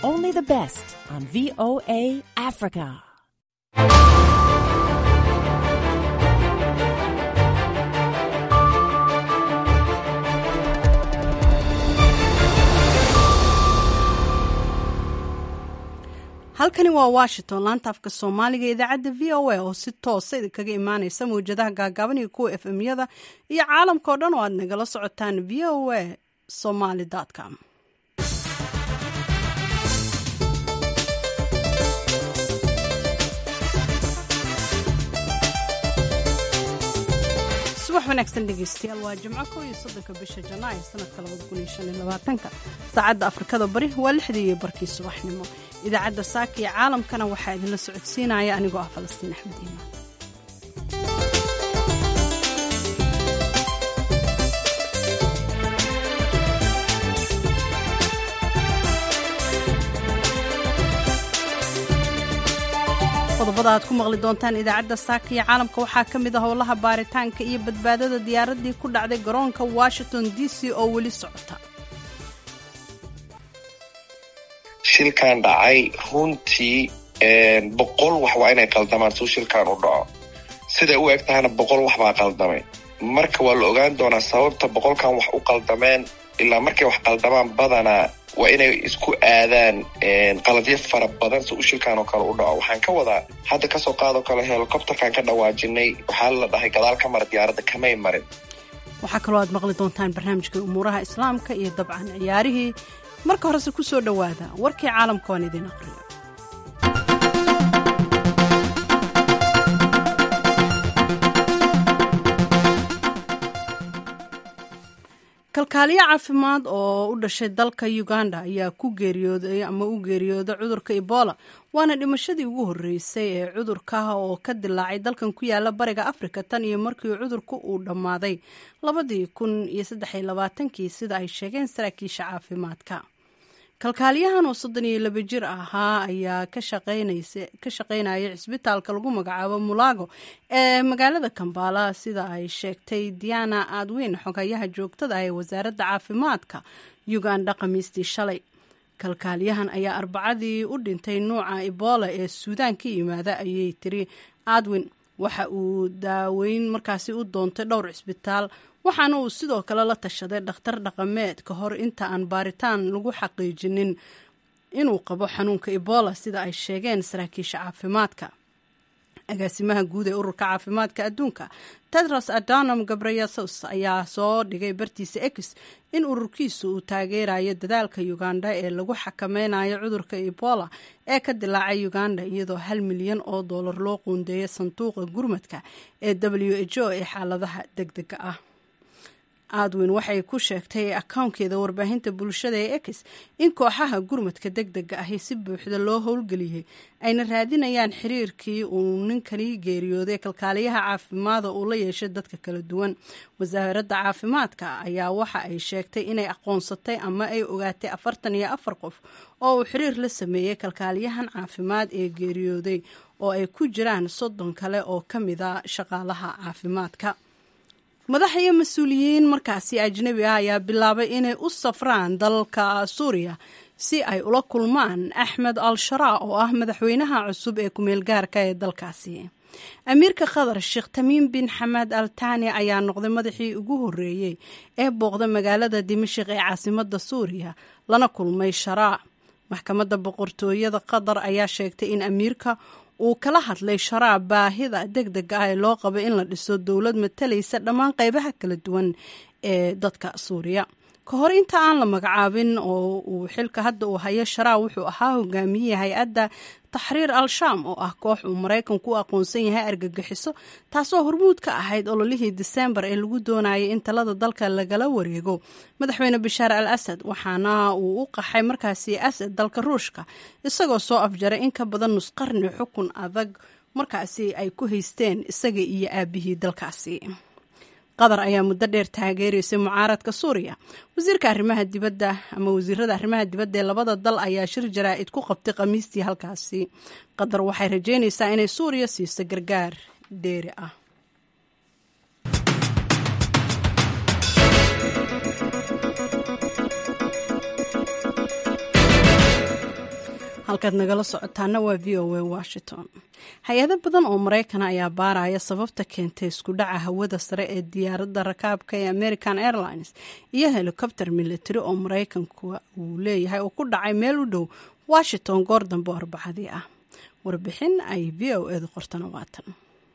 only the best on VOA Africa. halkani waa washington laanta afka soomaaliga idaacadda v o a oo si toosa idinkaga imaaneysa mawjadaha gaagaaban iyo kuwa f m-yada iyo caalamka oo dhan oo aad nagala socotaan v o a somaly com subax wanaagsan dhegeystayaal waa jimco kow iyo soddonka bisha janaayo sanadka labada kun iyo shan iyo labaatanka saacadda afrikada bari waa lixdii iyo barkii subaxnimo idaacadda saaka iyo caalamkana waxaa idinla socodsiinaya anigoo ah falastiin axmed iimaan qodobada aad ku maqli doontaan idaacadda saaka iyo caalamka waxaa ka mid ah howlaha baaritaanka iyo badbaadada diyaaraddii ku dhacday garoonka washington d c oo weli socota shilkan dhacay runtii boqol wax waa inay qaldamaan suu shilkan u dhaco siday u eg tahana boqol wax baa qaldamay marka waa la ogaan doonaa sababta boqolkan wax u qaldameen ilaa markay wax qaldamaan badanaa waa inay isku aadaan qaladyo fara badan si u shilkan oo kale u dhaco waxaan ka wadaa hadda kasoo qaadoo kale helicopterkan ka dhawaajinay waxaa la dhahay gadaal ka mara diyaaradda kamay marin waxaa kaloo aad maqli doontaan barnaamijka umuuraha islaamka iyo dabcan ciyaarihii marka horese ku soo dhowaada warkii caalamka waan idiin aqriyo kalkaaliyo caafimaad oo u dhashay dalka uganda ayaa ku geeriyooday ama u geeriyooday cudurka ebola waana dhimashadii ugu horreysay ee cudurkaah oo ka dilaacay dalkan ku yaala bariga afrika tan iyo markii cudurku uu dhammaaday labadii kun iyo saddex iyo labaatankii sida ay sheegeen saraakiisha caafimaadka kalkaaliyahan oo soddon iyo laba jir ahaa ayaa ka shaqaynaya cisbitaalka lagu magacaabo mulago ee magaalada kambala sida ay sheegtay diana adwin xogayaha joogtada ah ee wasaaradda caafimaadka uganda khamiistii shalay kalkaaliyahan ayaa arbacadii u dhintay nuuca ebola ee suudaan ka yimaada ayay tiri adwin waxa uu daaweyn markaasi u doontay dhowr cisbitaal waxaana uu sidoo kale la tashaday dhakhtar dhaqameed ka hor inta aan baaritaan lagu xaqiijinin inuu qabo xanuunka ebola sida ay sheegeen saraakiisha caafimaadka agaasimaha guud ee ururka caafimaadka adduunka tedros adanam gabreyesus ayaa soo dhigay bartiisa ex in ururkiisu uu taageerayo dadaalka uganda ee lagu xakameynayo cudurka ebola ee ka dilaacay uganda iyadoo hal milyan oo doolar loo quundeeya sanduuqa gurmadka ee w h o ee xaaladaha deg dega ah adwin waxay ku sheegtay akownkeeda warbaahinta bulshada ee ex in kooxaha gurmadka deg dega ahi si buuxda loo howlgeliyey ayna raadinayaan xiriirkii uu ninkani geeriyooday kalkaaliyaha caafimaada uu la yeeshay dadka kala duwan wasaaradda caafimaadka ayaa waxa ay sheegtay inay aqoonsatay ama ay ogaatay afartan iyo afar qof oo uu xiriir la sameeyey kalkaaliyahan caafimaad ee geeriyooday oo ay ku jiraan soddon kale oo ka mida shaqaalaha caafimaadka madax iyo mas-uuliyiin markaasi ajnabi ah ayaa bilaabay inay u safraan dalka suuriya si ay ula kulmaan axmed al sharaa oo ah madaxweynaha cusub ee kumeel gaarka ee dalkaasi amiirka qatar sheekh tamiim bin xamed al tani ayaa noqday madaxii ugu horreeyey ee booqda magaalada dimashik ee caasimada suuriya lana kulmay sharaa maxkamadda boqortooyada qatar ayaa sheegtay in amiirka uu kala hadlay sharaab baahida deg dega ah ee loo qabo in la dhiso dowlad matalaysa dhammaan qeybaha kala duwan ee dadka suuriya ka hor inta aan la magacaabin oo uu xilka hadda uu hayo sharaab wuxuu ahaa hogaamiyihii hay-adda taxriir al-shaam oo ah koox uu maraykanku u aqoonsan yahay argagixiso taasoo hormuud ka ahayd ololihii diseembar ee lagu doonayay in talada dalka lagala wareego madaxweyne bashaar al asad waxaana uu u qaxay markaasi asad dalka ruushka isagoo soo afjaray in ka badan nusqarni xukun adag markaasi ay ku haysteen isaga iyo aabihii dalkaasi qatar ayaa muddo dheer taageeraysay mucaaradka suuriya wasiirka arrimaha dibadda ama wasiirada arrimaha dibadda ee labada dal ayaa shir jaraa-id ku qabtay khamiistii halkaasi qatar waxay rajeynaysaa inay suuriya siiso gargaar dheeri ah halkaad nagala socotaana waa v o a washington hay-ado badan oo maraykana ayaa baaraya sababta keentay isku dhaca hawada sare ee diyaaradda rakaabka ee american airlines iyo helikobter military oo maraykanku uu leeyahay oo ku dhacay meel u dhow washington goor dambe oo arbacadii ah warbixin ay v o edu qortana waatan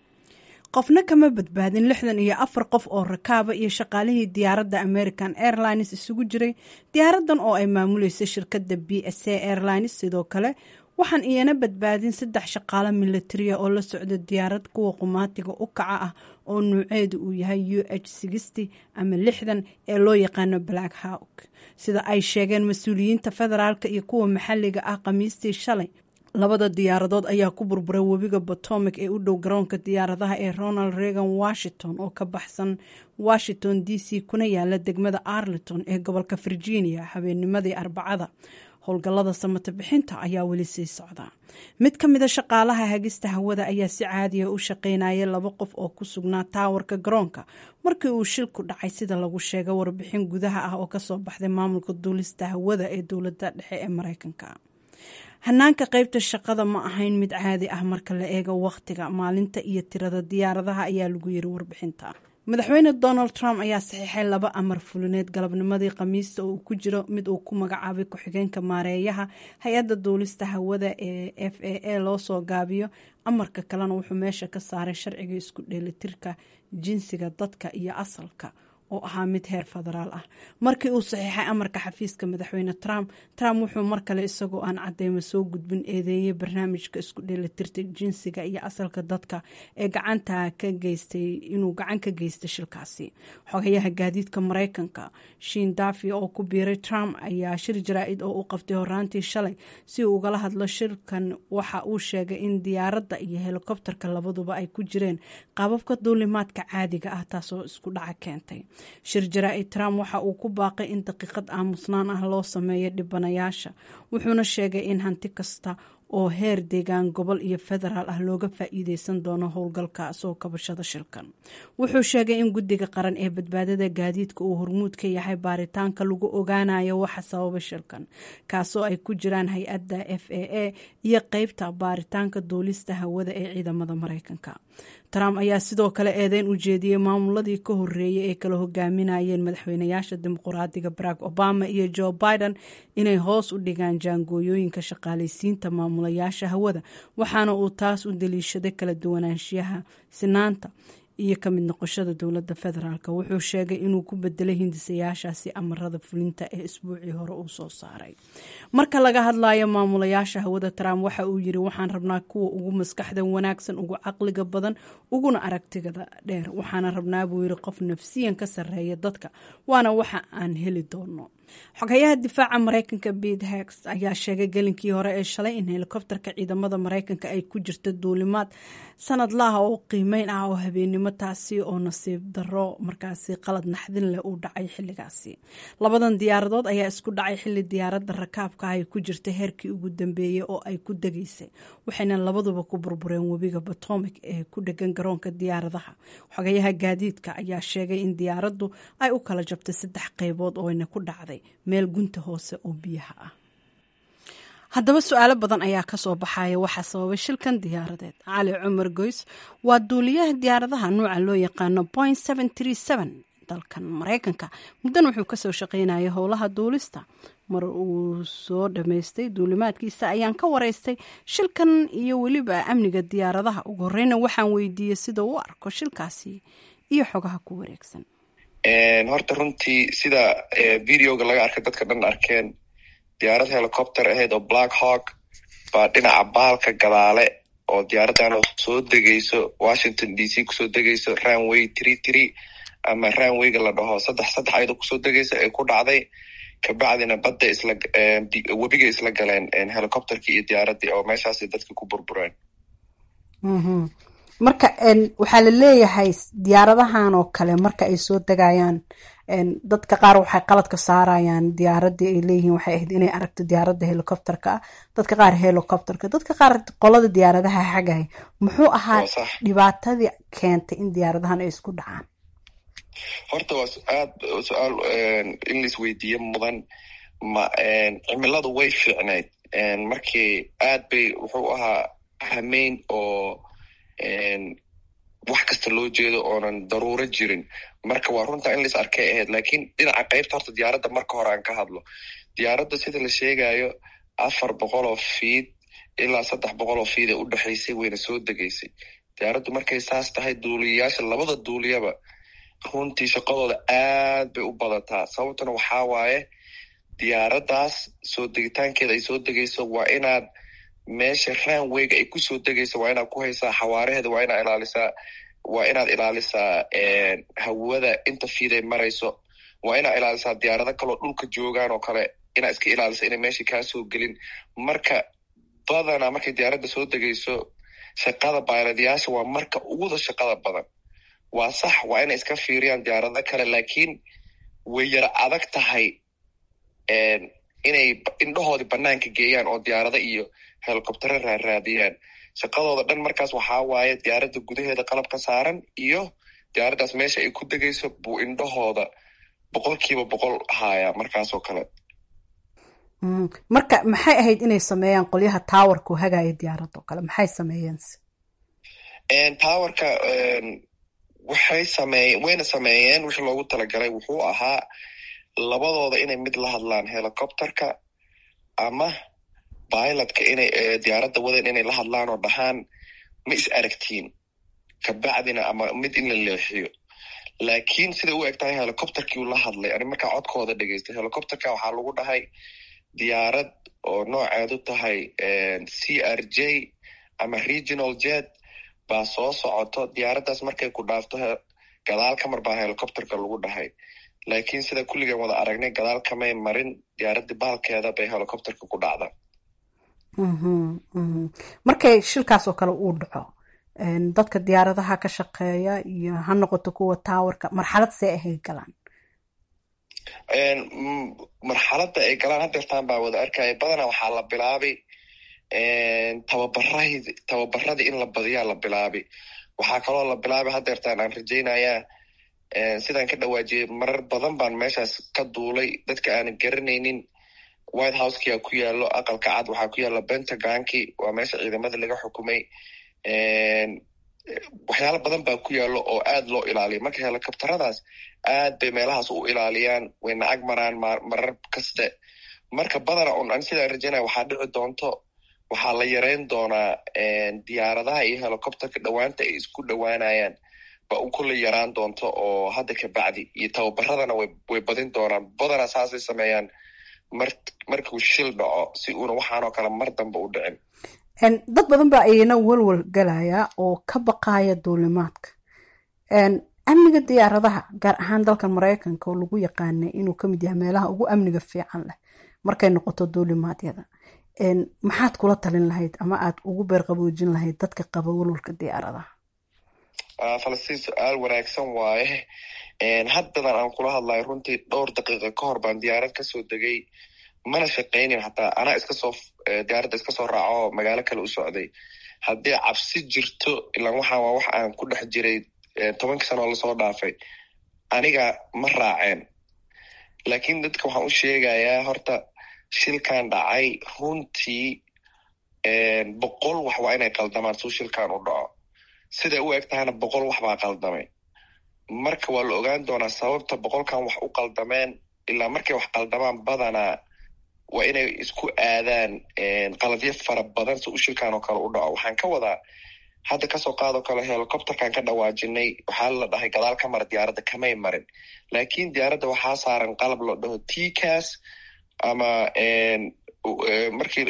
qofna kama badbaadin lixdan iyo afar qof oo rakaaba iyo shaqaalihii diyaaradda american airlines isugu jiray diyaaradan oo ay maamuleysay shirkadda b s a airlines sidoo kale waxaan iyana badbaadin saddex shaqaalo militaria oo la socda diyaarad kuwa qumaatiga u kaca ah oo nuuceedu uu yahay u h sixty ama lixdan ee loo yaqaano black hawk sida ay sheegeen mas-uuliyiinta federaalk iyo kuwa maxalliga ah khamiistii shalay labada diyaaradood ayaa ku burburay webiga potomac ee u dhow garoonka diyaaradaha ee ronald reagan washington oo ka baxsan washington d c kuna yaala degmada arlington ee gobolka virginia habeennimadii arbacada howlgallada samata bixinta ayaa weli sii socda mid ka mida shaqaalaha hagista hawada ayaa si caadiya u shaqaynayay laba qof oo ku sugnaa taawarka garoonka markii uu shilku dhacay sida lagu sheegay warbixin gudaha ah oo kasoo baxday maamulka duulista hawada ee dowladda dhexe ee mareykanka hanaanka qeybta shaqada ma ahayn mid caadi ah marka la eego wakhtiga maalinta iyo tirada diyaaradaha ayaa lagu yiri warbixinta madaxweyne donald trump ayaa saxiixay laba amar fulineed galabnimadii khamiista oo uu ku jiro mid uu ku magacaabay ku-xigeenka maareeyaha hay-adda duulista hawada ee f a a loo soo gaabiyo amarka kalena wuxuu meesha ka saaray sharciga isku dheelitirka jinsiga dadka iyo asalka oo ahaa mid heer federaal ah markii uu saxiixay amarka xafiiska madaxweyne trump trump wuxuu mar kale isagoo aan cadeymo soo gudbin eedeeyey barnaamijka isku dheelitirta jinsiga iyo asalka dadka ee gacanta ka geystay inuu gacan ka geystay shilkaasi xogayaha gaadiidka mareykanka shiin dafi oo ku biiray trump ayaa shir jaraa-id oo u qabtay horaantii shalay si uu ugala hadlo shirkan waxa uu sheegay in diyaaradda iyo helikobterka labaduba ay ku jireen qaababka duulimaadka caadiga ah taasoo isku dhaca keentay shir jaraa-id trump waxa uu ku baaqay in daqiiqad aamusnaan ah loo sameeyo dhibanayaasha wuxuuna sheegay in hanti kasta oo heer deegaan gobol iyo federaal ah looga faa-iideysan doono howlgalka soo kabashada shilkan wuxuu sheegay in guddiga qaran ee badbaadada gaadiidka uu hormuud ka yahay baaritaanka lagu ogaanayo waxa sababa shilkan kaasoo ay ku jiraan hay-adda f a a iyo qeybta baaritaanka duulista hawada ee ciidamada mareykanka trump ayaa sidoo kale eedeyn u jeediyey maamuladii ka horeeyay ee kala hogaaminayeen madaxweynayaasha dimuqraadiga barack obama iyo joe biden inay hoos u dhigaan jaangooyooyinka shaqaaleysiinta maamulayaasha hawada waxaana uu taas u daliishaday kala duwanaanshiyaha sinaanta iyo ka mid noqoshada dowladda federaalk wuxuu sheegay inuu ku bedelay hindisayaashaasi amarada fulinta ee isbuucii hore uu soo saaray marka laga hadlayo maamulayaasha hawada trump waxa uu yiri waxaan rabnaa kuwa ugu maskaxda wanaagsan ugu caqliga badan uguna aragtigada dheer waxaana rabnaa buu yiri qof nafsiyan ka sareeya dadka waana waxa aan heli doono xogayaha difaaca mareykanka bete hex ayaa sheegay gelinkii hore ee shalay in helikobterka ciidamada mareykanka ay ku jirta duulimaad sanadlaha oo qiimeyn ah oo habeennimo taasi oo nasiib daro markaasi qalad naxdin leh uu dhacay xilligaasi labadan diyaaradood ayaa isku dhacay xilli diyaaradda rakaabka ah ay ku jirta heerkii ugu dambeeyey oo ay ku degaysay waxayna labaduba ku burbureen webiga potomac ee ku dhegan garoonka diyaaradaha xogayaha gaadiidka ayaa sheegay in diyaaraddu ay u kala jabtay saddex qeybood ooyna ku dhacday meel gunta hoose oo biyaha ah haddaba su-aalo badan ayaa kasoo baxaya waxaa sababay shilkan diyaaradeed cali cumar goys waa duuliyaha diyaaradaha nuuca loo yaqaano point dalkan mareykanka muddan wuxuu kasoo shaqeynayay howlaha duulista mar uu soo dhammaystay duulimaadkiisa ayaan ka wareystay shilkan iyo weliba amniga diyaaradaha ugu horeyna waxaan weydiiyey sida u arko shilkaasi iyo xogaha ku wareegsan horta runtii sida videoga laga arkay dadka dhan arkeen diyaarad helicopter ahayd oo black hawk baa dhinaca baalka gadaale oo diyaaradan soo degayso washington d c kusoo degayso ranway tree tree ama ranwayga la dhaho saddex saddex ayadoo kusoo degaysa ay ku dhacday kabacdina badda isla webiga isla galeen helicopterkii iyo diyaaradii oo meeshaas dadka ku burbureen marka waxaa la leeyahay diyaaradahan oo kale marka ay soo degayaan dadka qaar waxay qaladka saarayaan diyaaradii ay leeyihiin waxay ahayd inay aragto diyaaradda helicopterka ah dadka qaar helicopterka dadka qaar qolada diyaaradaha xagay muxuu ahaa dhibaatadii keentay in diyaaradahan ay isku dhacaan horta waa aad su-aal in lais weydiiye mudan ma cimiladu way fiicnayd markii aad bay wuxuu ahaa hameyn oo wax kasta loo jeedo oonan daruuro jirin marka waa runta in lais arkay ahayd lakiin dhinaca qaybta horta diyaaradda marka hore aan ka hadlo diyaaradda sida la sheegayo afar boqol oo fiid ilaa saddex boqol oo fiid ee u dhexaysay wayna soo degaysay diyaaraddu markay saas tahay duuliyayaasha labada duuliyaba runtii shaqadooda aad bay u badataa sababtuna waxaa waaye diyaaraddaas soo degitaankeeda ay soo degayso waa inaad meesha ranwayga ay kusoo degayso waa inaad ku haysaa xawaaraheeda waa inaad ilaalisaa waa inaad ilaalisaa hawada inta fiiday marayso waa inaad ilaalisaa diyaarado kaloo dhulka joogaan oo kale inaad iska ilaalisa inay meesha kaa soo gelin marka badanaa markay diyaaradda soo degayso shaqada bayladayaasha waa marka uguda shaqada badan waa sax waa inay iska fiiriyaan diyaarado kale lakiin way yara adag tahay inay indhahoodii banaanka geeyaan oo diyaarado iyo helicobtero raaraadiyaan shaqadooda dhan markaas waxaa waaye diyaaradda gudaheeda qalab ka saaran iyo diyaaraddaas meesha ay ku degayso buu indhahooda boqolkiiba boqol haaya markaasoo kale marka maxay ahayd inay sameeyaan qolyaha towerka oo hagaaya diyaaradoo kale maxay sameeyeense towerka waxay sameeye wayna sameeyeen wixii loogu talagalay wuxuu ahaa labadooda inay mid la hadlaan helicopterka ama bilotka inay diyaaradda wadan inay la hadlaan oo dhahaan ma is aragtiin kabacdina ama mid in la leexiyo laakiin siday u eg tahay helicopterkii uu la hadlay ani markaa codkooda dhegeystay helicopterka waxaa lagu dhahay diyaarad oo nooceedu tahay c r j ama regional jet baa soo socoto diyaaraddaas markay ku dhaafto gadaal kamar baa helicopterka lagu dhahay laakiin sida kulligan wada aragnay gadaal kamay marin diyaaraddi baalkeeda bay helicopterka ku dhacda markay shilkaas oo kale uu dhaco dadka diyaaradaha ka shaqeeya iyo ha noqoto kuwa towerka marxalad see ahay galaan marxaladda ay galaan hadeertaan baa wada arkaya badanaa waxaa la bilaabay tababarahd tababaradii in la badiyaa la bilaabay waxaa kaloo la bilaabay hadeertaan aan rajaynayaa sidaan ka dhawaajiyey marar badan baan meeshaas ka duulay dadka aanan garanaynin white houskia ku yaalo aqalka cad waxaa ku yaala pentagonki waa meesha ciidamada laga xukumay waxyaalo badan baa ku yaalo oo aad loo ilaaliya marka helicopteradaas aad bay meelahaas u ilaaliyaan wayna ag maraan marar kaste marka badana un an sidaan rajaynaya waxaa dhici doonto waxaa la yareyn doonaa diyaaradaha iyo helicopterka dhowaanta ay isku dhowaanayaan ba un kula yaraan doonto oo hadda ka bacdi iyo tababaradana way badin doonaan badanaa saasay sameeyaan mar markuu shil dhaco si uuna waxaanoo kale mar dambe u dhicin dad badan baa ayana walwal galaya oo ka baqaya duulimaadka amniga diyaaradaha gaar ahaan dalkan maraykanka oo lagu yaqaanay inuu kamid yahay meelaha ugu amniga fiican leh markay noqoto duulimaadyada maxaad kula talin lahayd ama aad ugu beerqaboojin lahayd dadka qaba walwalka diyaaradaha falastiin su-aal wanaagsan waaye haddadan aan kula hadlayo runtii dhowr daqiiqa ka hor baan diyaarad kasoo degay mana shaqaynin hataa anaa iskasoo diyaaradda iska soo raaco magaalo kale u socday haddii cabsi jirto ilaan waxaan waa wax aan ku dhex jiray tobankii sano oo lasoo dhaafay aniga ma raaceen laakiin dadka waxaan u sheegayaa horta shilkan dhacay runtii boqol wax waa inay qaldamaan suu shilkan u dhaco siday u eg tahana boqol wax baa qaldamay marka waa la ogaan doonaa sababta boqolkan wax u qaldameen ilaa markay wax qaldamaan badanaa waa inay isku aadaan qaladyo fara badan si u shilkan oo kale u dhaco waxaan ka wadaa hadda kasoo qaadoo kale helicopterkan ka dhawaajinay waxaa la dhahay gadaal ka mara diyaaradda kamay marin laakiin diyaaradda waxaa saaran qalab la dhaho tcas ama markii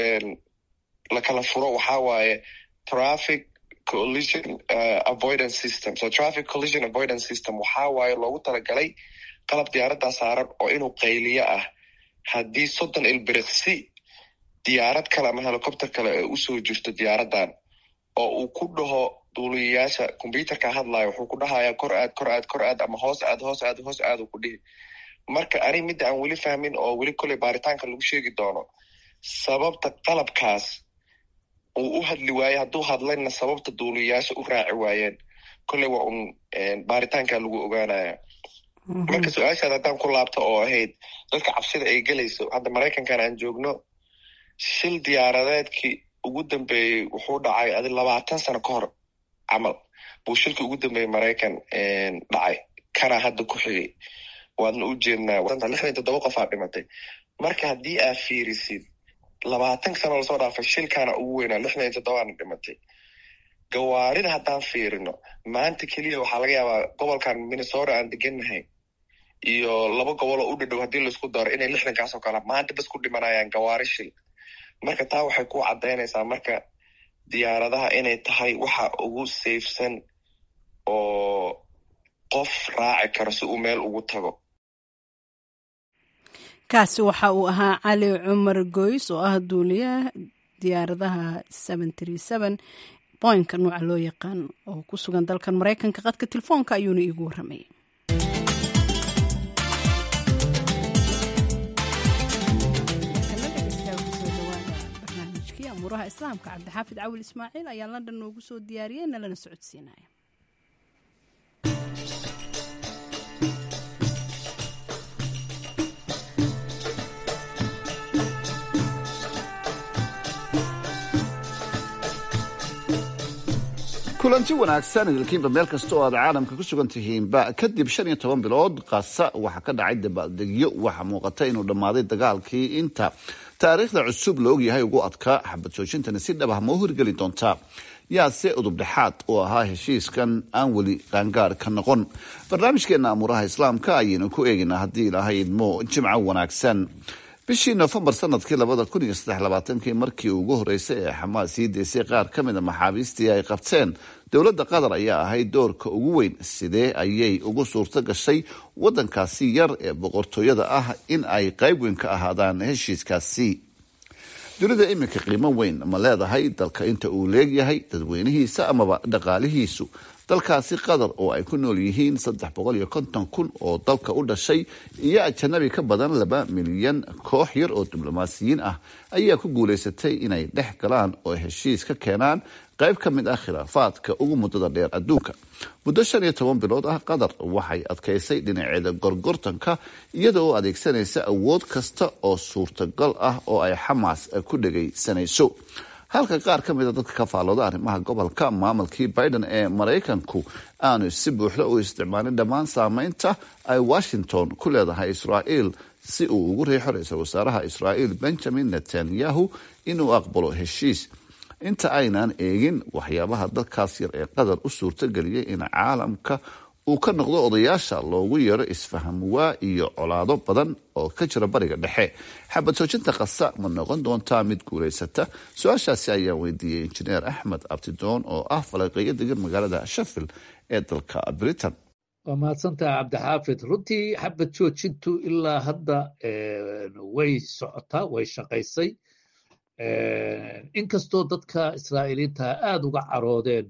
lakala furo waxaa waaye traffic collision uh, avoidance system so traffic collision avoidance system waxaa waaye loogu talagalay qalab diyaaraddaa saaran oo inuu qayliyo ah haddii soddon ilbiriqsi diyaarad kale ama helicopter kale ay usoo jirto diyaaraddan oo uu ku dhaho duuliyayaasha combyuterka hadlayo wuxuu ku dhahayaa kor aad kor aad kor aad ama hoos aad hoos aad hoos aad uu ku dhihi marka ani midda aan weli fahmin oo weli koley baaritaanka lagu sheegi doono sababta qalabkaas uu u hadli waaye hadduu hadlayna sababta duuliyayaasha u raaci waayeen kolley waa un baaritaanka lagu ogaanaya marka su-aashaad haddaan ku laabto oo ahayd dadka cabsida ay gelayso hadda maraykankan aan joogno shil diyaaradeedkii ugu dambeeyey wuxuu dhacay adi labaatan sano ka hor camal buu shilkii ugu dambeeyey maraykan dhacay kana hadda ku xigay waadna u jeednaa lixdan toddoba qof aa dhimatay marka haddii aa fiirisid labaatan sano lasoo dhaafay shilkaana ugu weynaa lixdan iyo toddobaana dhimatay gawaarida haddaan fiirino maanta keliya waxaa laga yaabaa gobolkan minnesota aan degannahay iyo laba goboloo u dhadhow haddii laisku daro inay lixdankaas oo kale maanta bas ku dhimanayaan gawaari shil marka taa waxay ku caddaynaysaa marka diyaaradaha inay tahay waxa ugu safesan oo qof raaci karo si uu meel ugu tago kaasi waxa uu ahaa cali cumar goys oo ah duuliyaha diyaaradaha boynka nuuca loo yaqaan oo ku sugan dalkan maraykanka qadka telefoonka ayuuna iigu warramayay barnaamijkii amuuraha islaamka cabdixaafid cawil ismaaciil ayaa london noogu soo diyaariyey nalana socodsiinaya kulanti wanaagsan idilkiinba meel kasta oo aad caalamka ku sugan tihiinba kadib shan iyo toban bilood qasa waxaa ka dhacay dabaaldegyo waxaa muuqata inuu dhammaaday dagaalkii inta taariikhda cusub la ogyahay ugu adkaa xabad joojintani si dhab ah ma u hirgeli doontaa yaase udub dhexaad oo ahaa heshiiskan aan weli qaangaar ka noqon barnaamijkeena amuuraha islaamka ayaynu ku eegaynaa haddii ilaahay idmo jimco wanaagsan bishii nofembar sanadkii labada kun iyo saddex labaatankii markii ugu horeysay ee xamaas sii deysay qaar ka mid a maxaabiistii ay qabteen dowladda qatar ayaa ahayd doorka ugu weyn sidee ayay ugu suurto gashay waddankaasi yar ee boqortooyada ah in ay qayb weyn ka ahaadaan heshiiskaasi dunida iminka qiimo weyn ma leedahay dalka inta uu leegyahay dadweynihiisa amaba dhaqaalihiisu dalkaasi qatar oo ay ku nool yihiin saddex boqol iyo konton kun oo dalka u dhashay iyo ajanabi ka badan laba milyan koox yar oo diblomaasiyiin ah ayaa ku guulaysatay inay dhex galaan oo heshiis ka keenaan qayb ka mid ah khilaafaadka ugu muddada dheer adduunka muddo shan iyo toban bilood ah qatar waxay adkaysay dhinaceeda gorgortanka iyada oo adeegsanaysa awood kasta oo suurtagal ah oo ay xamaas ku dhegaysanayso halka qaar ka mida dadka ka faallooda arrimaha gobolka maamulkii biden ee maraykanku aanu si buuxda u isticmaalin dhammaan saameynta ay washington ku leedahay israa'iil si uu ugu riixo ra-iisul wasaaraha israa'iil benjamin netanyahu inuu aqbalo heshiis inta aynan eegin waxyaabaha dalkaas yar ee qatar u suurtageliyay in caalamka uu ka noqdo odayaasha loogu yeero isfaham waa iyo colaado badan oo ka jira bariga dhexe xabad soojinta kasa ma noqon doontaa mid guulaysata su-aashaasi ayaa weydiiyey injineer axmed abtidoon oo ah falaqeeyo degan magaalada sheffield ee dalka britain waa mahadsantaha cabdixaafid runtii xabad joojintu ilaa hadda way socotaa way shaqaysay inkastoo dadka israa'iiliinta aada uga caroodeen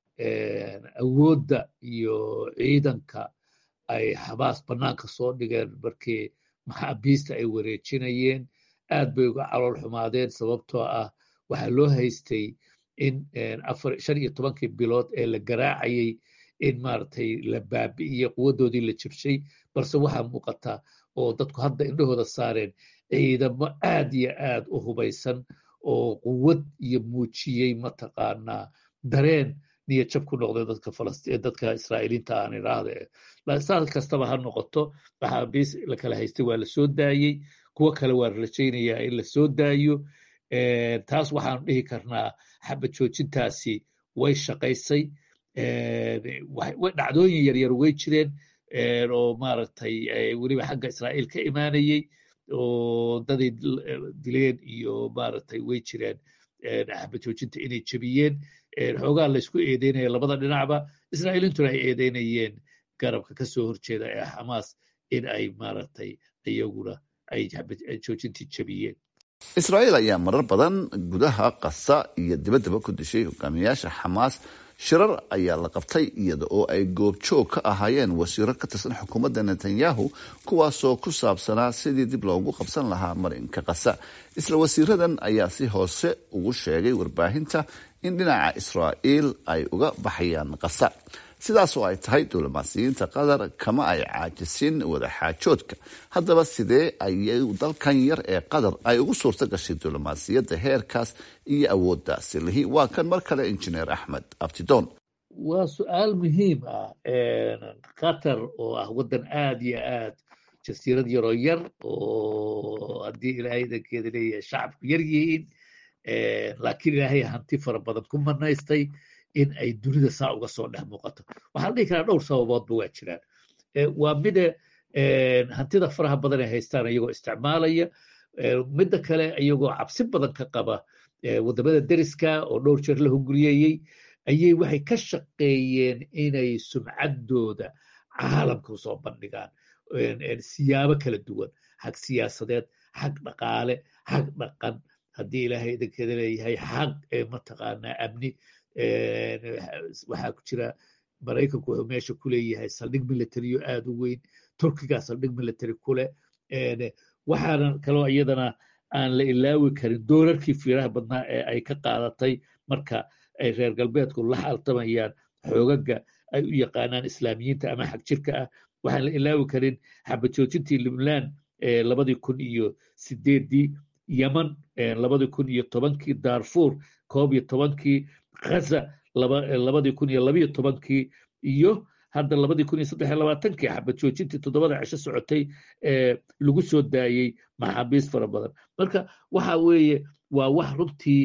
awoodda iyo ciidanka ay xabaas bannaanka soo dhigeen markii maxaabiista ay wareejinayeen aad bay uga calool xumaadeen sababtoo ah waxaa loo haystay in shan iyo tobankii bilood ee la garaacayay in maaragtay la baabi'iyey quwaddoodii la jibshay balse waxaa muuqata oo dadku hadda indhahooda saareen ciidamo aad iyo aad u hubaysan oo quwad iyo muujiyey mataqaanaa dareen niyad jab ku noqday dadka falastiin dadka israa'iiliinta aan idhaahde saa kastaba ha noqoto maxaabiis la kala haystay waa la soo daayey kuwo kale waa rajaynayaa in la soo daayo taas waxaanu dhihi karnaa xabad joojintaasi way shaqaysay dhacdooyin yaryar way jireen oo maaragtay weliba xagga israa'iil ka imaanayey oo daday dileen iyo maaragtay way jireen xabad joojinta inay jebiyeen xoogaa laysku eedeynaya labada dhinacba israa'iiliintuna ay eedeynayeen garabka ka soo horjeeda ee xamaas in ay maaragtay iyaguna ay joojintii jebiyeen israa'iil ayaa marar badan gudaha qasa iyo dibaddaba ku dishay hogaamiyayaasha xamaas shirar ayaa la qabtay iyada oo ay goobjoog ka ahaayeen wasiiro ka tirsan xukuumadda netanyahu kuwaasoo ku saabsanaa sidii dib loogu qabsan lahaa marinka qasa isla wasiiradan ayaa si hoose ugu sheegay warbaahinta in dhinaca israa'iil ay uga baxayaan qasa sidaasoo ay tahay diblomaasiyiinta qatar kama ay caajisin wadaxaajoodka haddaba sidee ayay dalkan yar ee qatar ay ugu suurto gashay diblomaasiyadda heerkaas iyo awooddaasi lihi waa kan mar kale injineer axmed abtidoon waa su-aal muhiim ah qatar oo ah waddan aad iyo aad jasiirad yaroo yar oo haddii ilaahay dankeeda leeyahay shacabku yar yihiin laakiin ilaahay hanti fara badan ku manaystay in ay dunida saa uga soo dhex muuqato waxaa la dhihi karaa dhowr sababoodba waa jiraan waa mida hantida faraha badan ay haystaan iyagoo isticmaalaya midda kale iyagoo cabsi badan ka qaba waddamada deriska oo dhowr jeer la hunguriyeeyey ayay waxay ka shaqeeyeen inay sumcaddooda caalamka usoo bandhigaan siyaabo kala duwan xag siyaasadeed xag dhaqaale xag dhaqan haddii ilaahay idankeeda leeyahay xag mataqaanaa amni waxaa ku jira maraykanku wuxuu meesha ku leeyahay saldhig militariyo aad u weyn turkigaa saldhig military ku leh waxaana kaloo iyadana aan la ilaawi karin doolarkii fiiraha badnaa ee ay ka qaadatay marka ay reer galbeedku la xaltamayaan xoogaga ay u yaqaanaan islaamiyiinta ama xag jirka ah waxaan la ilaawi karin xabajoojintii libnaan labadii kun iyo sideedii yeman labadii kun iyo tobankii darfur koob iyo tobankii ghaza labadii kun iyo labiyo tobankii iyo hadda labadii kun iyo saddex iyo labaatankii xabajoojintii toddobada cisho socotay lagu soo daayey maxaabiis fara badan marka waxa weeye waa wax runtii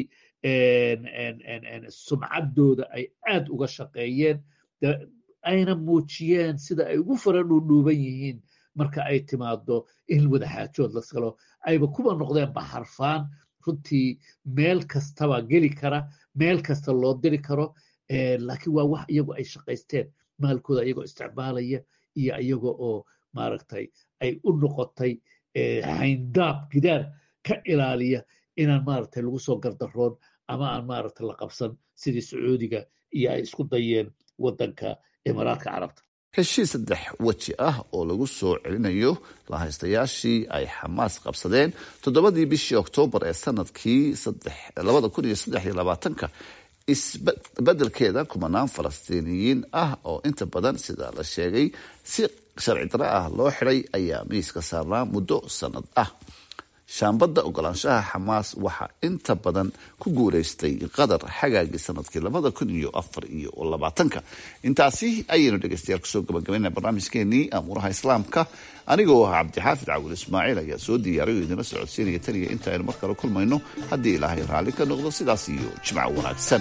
sumcaddooda ay aad uga shaqeeyeen ayna muujiyeen sida ay ugu fara dhuudhuuban yihiin marka ay timaado in wadaxaajood la galo ayba kuba noqdeen baxarfaan runtii meel kastaba geli kara meel kasta loo diri karo laakiin waa wax iyagu ay shaqaysteen maalkooda iyagoo isticmaalaya iyo iyaga oo maaragtay ay u noqotay hayndaab gidaar ka ilaaliya inaan maaragtay lagu soo gardaroon ama aan maaragtay la qabsan sidii sacuudiga iyo ay isku dayeen waddanka imaaraadka carabta heshiis saddex weji ah oo lagu soo celinayo lahaystayaashii ay xamaas qabsadeen toddobadii bishii oktoobar ee sanadkii labada kun iyo saddex iyo labaatanka isbedelkeeda kumanaan falastiiniyiin ah oo inta badan sida la sheegay si sharci daro ah loo xiday ayaa miiska saarnaa muddo sanad ah shaambadda ogolaanshaha xamaas waxaa inta badan ku guuleystay qatar xagaagii sanadkii labada kun iyo afar iyo labaatanka intaasi ayaynu dhegeystayaal kusoo gabagabayna barnaamijkeenii amuuraha islaamka anigoo ah cabdixaafid cawil ismaaciil ayaa soo diyaariyo idinla socodsiinaya taniya inta aynu mar kale kulmayno haddii ilaahay raalli ka noqdo sidaas iyo jimco wanaagsan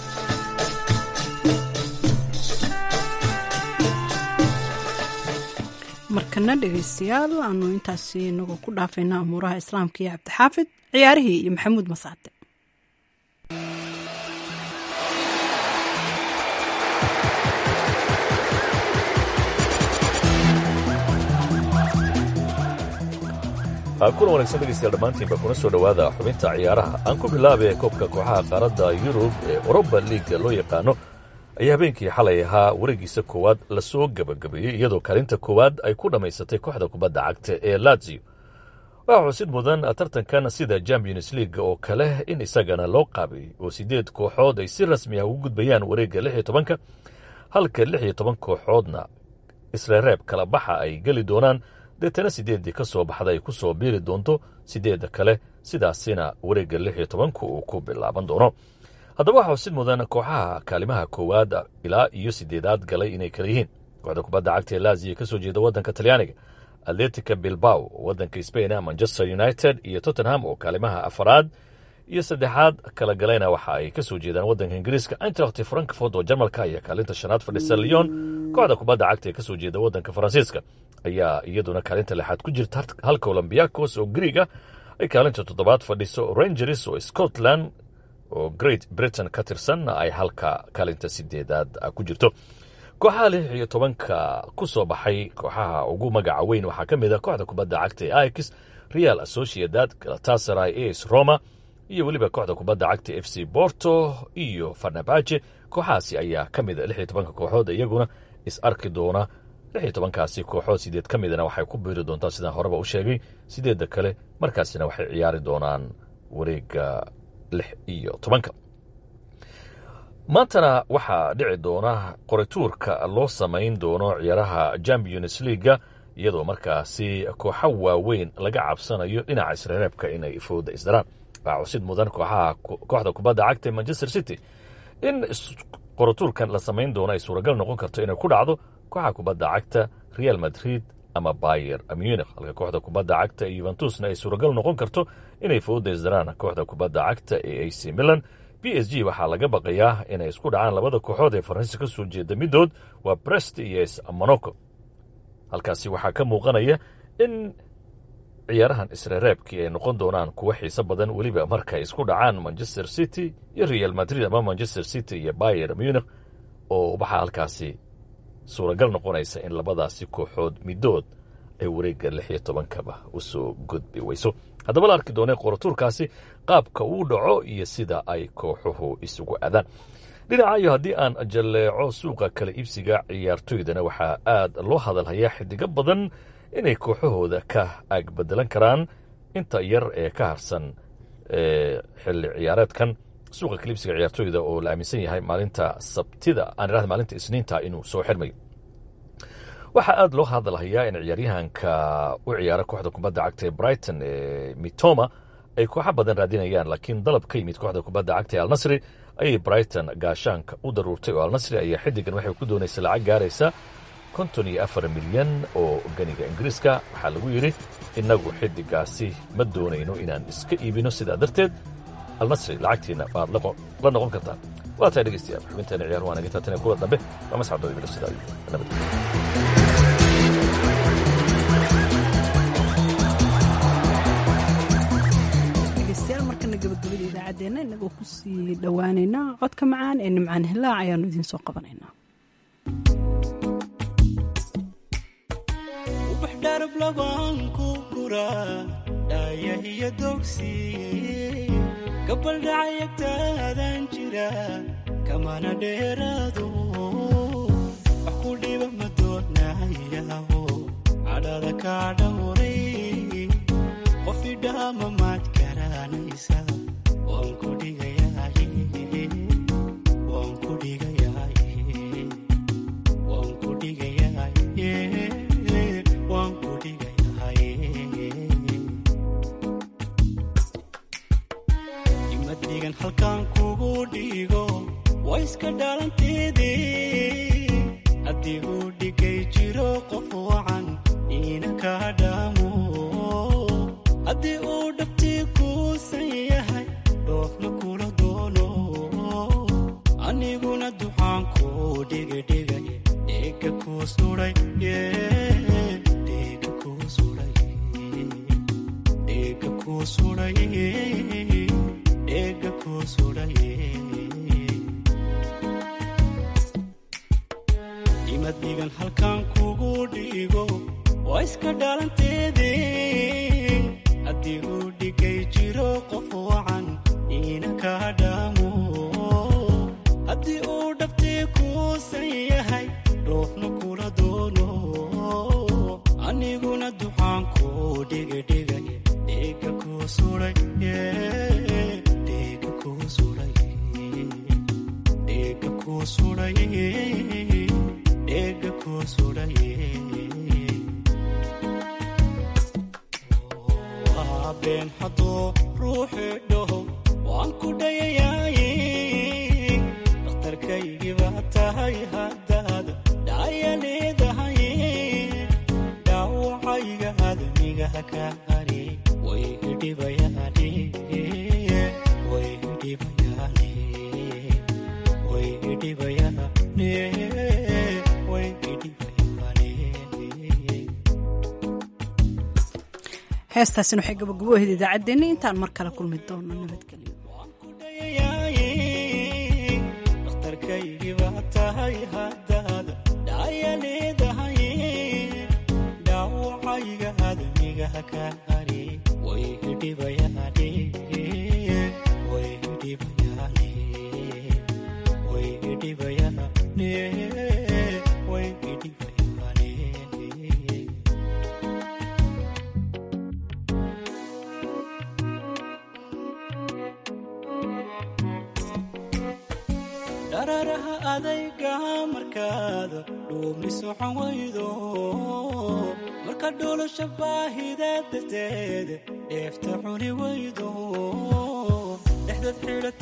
markana dhegaystayaal aanu intaasi inagoo ku dhaafayna amuuraha islaamka iyo cabdixaafid ciyaarihii iyo maxamuud masaate kuna wanaagsan dhegeystayaal dhammaantiinba kuna soo dhowaada xubinta ciyaaraha aan ku bilaabay koobka kooxaha qaaradda yurub ee oroba liiga loo yaqaano ayaa habeenkii xalay ahaa wareegiisa koowaad lasoo gebagabeeyey iyadoo kaalinta koowaad ay ku dhammaysatay kooxda kubadda cagta ee lazio waxaa xusid mudan tartankan sida champions league oo kale in isagana loo qaabay oo siddeed kooxood ay si rasmi ah ugu gudbayaan wareegga lix iyo tobanka halka lix iyo toban kooxoodna isla reeb kala baxa ay geli doonaan deetana siddeeddii ka soo baxda ay ku soo biiri doonto siddeedda kale sidaasina wareegga lix iyo tobanku uu ku bilaaban doono haddaba waxaa xusid mudan kooxaha kaalimaha koowaad ilaa iyo siddeedaad galay inay kala yihiin kooxda kubadda cagta ee laziya ka soo jeeda waddanka talyaaniga atletica bilbao waddanka spain manchester united iyo tottenham oo kaalimaha afaraad iyo saddexaad kala galayna waxa ay ka soo jeedaan waddanka ingiriiska eintracht frankfort oo jarmalka ayaa kaalinta shanaad fadhisa lyon kooxda kubadda cagta ee ka soo jeeda waddanka faransiiska ayaa iyaduna kaalinta lixaad ku jirta halka olombiakos oo griig ah ay kaalinta toddobaad fadhiso rangers oo scotland oo great britain ka tirsan ay halka kaalinta sideedaad ku jirto kooxaha lix iyo tobanka ku soo baxay kooxaha ugu magaca weyn waxaa ka mid a kooxda kubadda cagta ee ix real associadad galatasaray as roma iyo weliba kooxda kubadda cagta f c borto iyo farnabaje kooxahaasi ayaa ka mid a lix iyo tobanka kooxood iyaguna is arki doona lix iyo tobankaasi kooxood sideed ka midana waxay ku biiri doontaa sidaan horeba u sheegay sideedda kale markaasina waxay ciyaari doonaan wareegga lix iyo tobanka maantana waxaa dhici doona qorituurka loo samayn doono ciyaaraha champions leaga iyadoo markaasi kooxo waaweyn laga cabsanayo dhinaca isreereebka inay fooda isdaraan waxaa cusid mudan kooxaha kooxda kubadda cagta manchester city in qorituurkan la samayn doono ay suuragal noqon karto inay ku dhacdo kooxaha kubadda cagta real madrid ama bayer munich halka kooxda kubadda cagta ee yuventusna ay suuragal noqon karto inay fooda isdaraan kooxda kubadda cagta ee ac milan b s g waxaa laga baqayaa inay isku dhacaan labada kooxood ee faransiis ka soo jeeda midood waa brest iyo monaco halkaasi waxaa ka muuqanaya in ciyaarahan isreereebkii ay noqon doonaan kuwo xiiso badan weliba markay isku dhacaan manchester city iyo real madrid ama manchester city iyo bayer munich oo waxaa halkaasi suuragal noqonaysa in labadaasi kooxood midood ay wareegga lix iyo tobankaba usoo gudbi weyso haddaba la arki doonay qoratuurkaasi qaabka uu dhaco iyo sida ay kooxuhu isugu adaan dhinacayo haddii aan jalleeco suuqa kala iibsiga ciyaartoydana waxaa aad loo hadalhayaa xidigo badan inay kooxahooda ka agbedelan karaan inta yar ee ka harsan xilli ciyaareedkan suuqa kala iibsiga ciyaartoyda oo la aaminsan yahay maalinta sabtida aan idhahda maalinta isniinta inuu soo xirmayo waxaa aad loo hadalhayaa in ciyaaryahanka u ciyaara kooxda kubadda cagta ee brighton ee mitoma ay kooxo badan raadinayaan laakiin dalab ka yimid kooxda kubadda cagta ee alnasri ayay brighton gaashaanka u daruurtay oo alnasri ayaa xiddigan waxay ku doonaysa lacag gaaraysa konton iyo afar milyan oo ganiga ingiriiska waxaa lagu yidhi innagu xiddigaasi ma doonayno inaan iska iibino sidaa darteed alnasri lacagtiina baad la noqon kartaan waa tahay dhegeystayaal xubinteena ciyaar waan naga taatana kuwa dambe waa masxabdooda bilo sidaa nabad markana gabagabada idaacaddeenna inagoo kusii dhowaaneynaa codka macaan ee nimcaan hilaac ayaanu idiin soo qabanaynaa ubax dharab labaan ku guraa dhaaya iyo dogsi gabaldhacayagtaadaan jira kamana dheeraado wax ku dhiba ma doonayaho cadhada kaa dhawray qof idhaama maad garanaysa waan ku dhigayaay waan ku dhigayaay waan ku dhigayaay waan ku dhigayaay ima dhigan halkaan kugu dhigo waa iska dhalanteedii haddii uu dhigay jiro qof wacan iina kaa dhaamo haddii uu dhabtii kuusan yahay dhoofna kula doono aniguna duxaan kuu dhigidhigay dheega kuu suday dheega kuu suday dheega kuu suday dheega kuu suday imad dhigan halkaan kugu dhigo waa iska dhalanteedii haddii uu dhigay jiro qof wacan iina kaa dhaamo haddii uu dhabtii kuusan yahay dhoofna kula doono aniguna duxaan kuu dhigidhigay dheega kuu suday dheega kuu suday dheega kuu suday dheega kuu suday been hadduu ruuxi dhaho waan ku dhayayaaye dhakhtarkaygii baa tahay haddaad dhaaya leedahay dhaawacayga admigaha ka hari way idhibayaane way idhibayaane way idhibayaane way idhibayaane heestaasina waxay gabagaboheeda idaacaddeenna intaan mar kale kulmi doono nabadgelyo dhakhtarkaygii baa tahay haddaad dhaaya leedahay dhaawacayga admigaha ka hari way idhibayaane way idhibayaane way idhibayaane way idhibayaane dararaha adayga markaada dhuubni socon waydo marka dhulasha baahida darteeda dheefta cuni waydo dhexdad xidhat